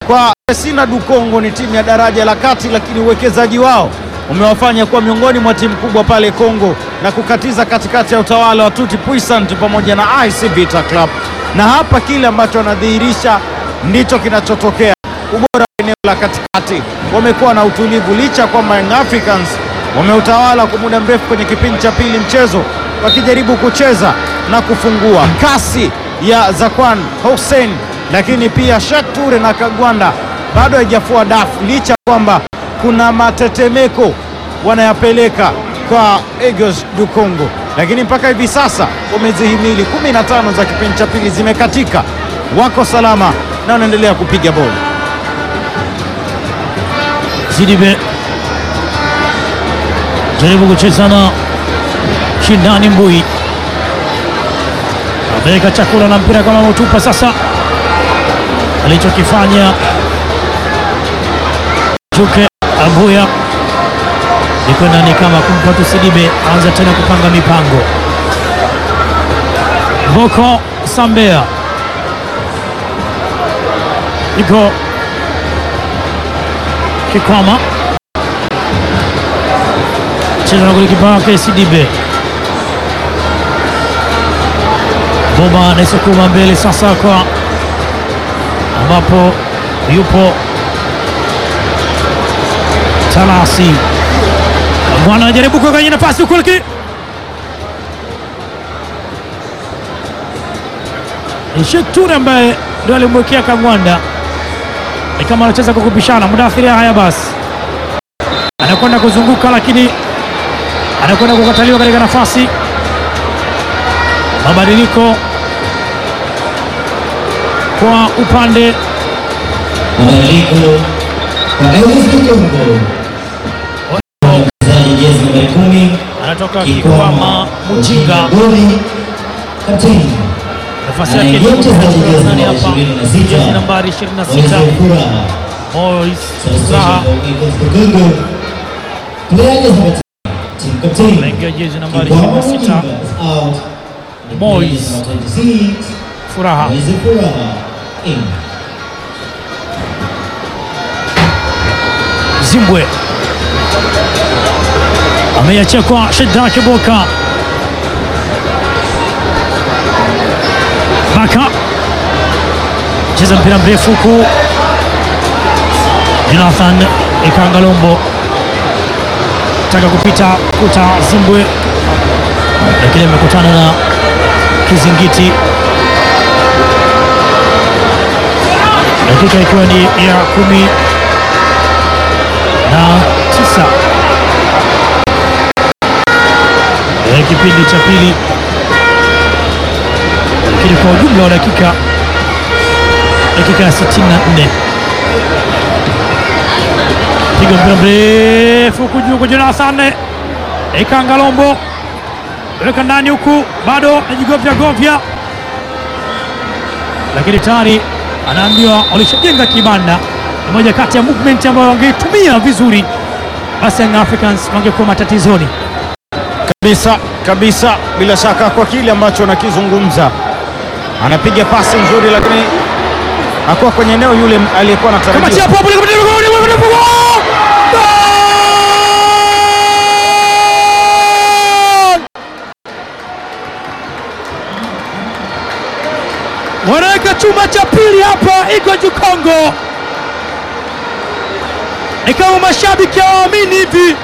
kwa Sina du Congo ni timu ya daraja la kati, lakini uwekezaji wao umewafanya kuwa miongoni mwa timu kubwa pale Kongo na kukatiza katikati ya utawala wa Tuti Puissant pamoja na IC Vita Club, na hapa kile ambacho wanadhihirisha ndicho kinachotokea. Ubora wa eneo la katikati, wamekuwa na utulivu licha ya kwamba Young Africans wameutawala kwa muda mrefu kwenye kipindi cha pili mchezo, wakijaribu kucheza na kufungua kasi ya Zakwan Hussein, lakini pia Sheikh Ture na Kagwanda bado haijafua dafu licha ya kwamba kuna matetemeko wanayapeleka kwa Eagles du Congo, lakini mpaka hivi sasa wamezihimili 15 za kipindi cha pili zimekatika, wako salama na wanaendelea kupiga boli. Sidibe jaribu kucheza na Shindani Mbui, ameweka chakula na mpira kama mtupa. Sasa alichokifanya Chuke Abuya iko ndani kama kumpa tu Sidibe, anza tena kupanga mipango. Boko Sambea iko Kikwama cheza na golikipa wake Sidibe. Boba anaisukuma mbele sasa, kwa ambapo yupo Talasi Bwana anajaribu kuweka kwenye nafasi huko, lakini ni Sheikh Ture ambaye ndio alimwekea Kagwanda, ni kama anacheza kwa kupishana. Mudathiri haya basi anakwenda kuzunguka, lakini anakwenda kukataliwa katika nafasi. Mabadiliko kwa upande Mabadiliko kwa Eagles du Congo. Mchezaji jezi nambari kumi anatoka Kikwama Mujinga, goli kapteni nafasi yake ni Anaingia mchezaji jezi nani nambari hapa, 26. jezi nambari 26 Moise Furaha Mois Substitution Furaha for Eagles du Congo. Player jezi nambari team captain anaingia jezi nambari Kikwama 26 Mujinga is out. The player Moise. jezi nambari 26 Furaha Moise Furaha in. Zimbwe ameiachia kwa Sheda Kiboka Baka cheza mpira mrefu huku Jonathan Ikangalombo taka kupita kuta Zimbwe, lakini amekutana na kizingiti. Dakika ikiwa ni ya kumi na tisa ya kipindi cha pili, lakini kwa ujumla wa dakika dakika ya 64 piga mpira mrefu huku juu kwa Jonathan Ikangalombo weka ndani huku, bado najigovya govya, lakini tayari anaambiwa walishajenga kibanda. Ni moja kati ya movement ambayo wangeitumia vizuri, basi Young Africans wangekuwa matatizoni. Kabisa kabisa, bila shaka kwa kile ambacho anakizungumza, anapiga pasi nzuri, lakini hakuwa kwenye eneo yule aliyekuwa Kama anatarajia. chapo hapo, kama chapo, kama chapo, goal! wanaweka chuma cha pili hapa, iko juu Kongo, ikawa mashabiki hawaamini hivi,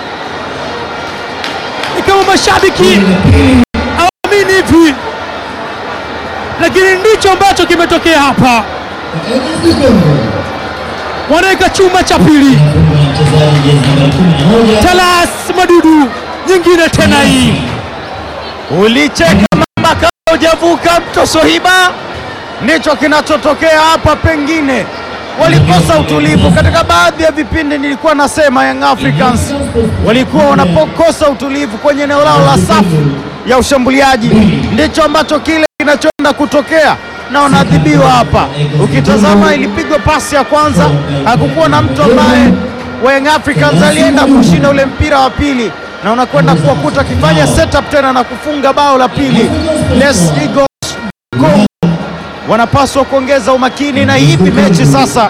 ikawa mashabiki hawaamini hivi, lakini ndicho ambacho kimetokea hapa, Kwa Eagles du Congo. wanaweka chuma cha pili. Anafunga na mchezaji jezi nambari 11 Talas Madudu nyingine tena hii Ulicheka mama kama hujavuka mto Sohiba, ndicho kinachotokea hapa. Pengine walikosa utulivu katika baadhi ya vipindi. Nilikuwa nasema Young Africans walikuwa wanapokosa utulivu kwenye eneo lao la safu ya ushambuliaji, ndicho ambacho kile kinachoenda kutokea na wanaadhibiwa hapa. Ukitazama ilipigwa pasi ya kwanza, hakukuwa na mtu ambaye wa Young Africans alienda kushinda ule mpira wa pili, na unakwenda kuwakuta akifanya setup tena na kufunga bao la pili. Les Eagles Congo wanapaswa kuongeza umakini na hivi mechi sasa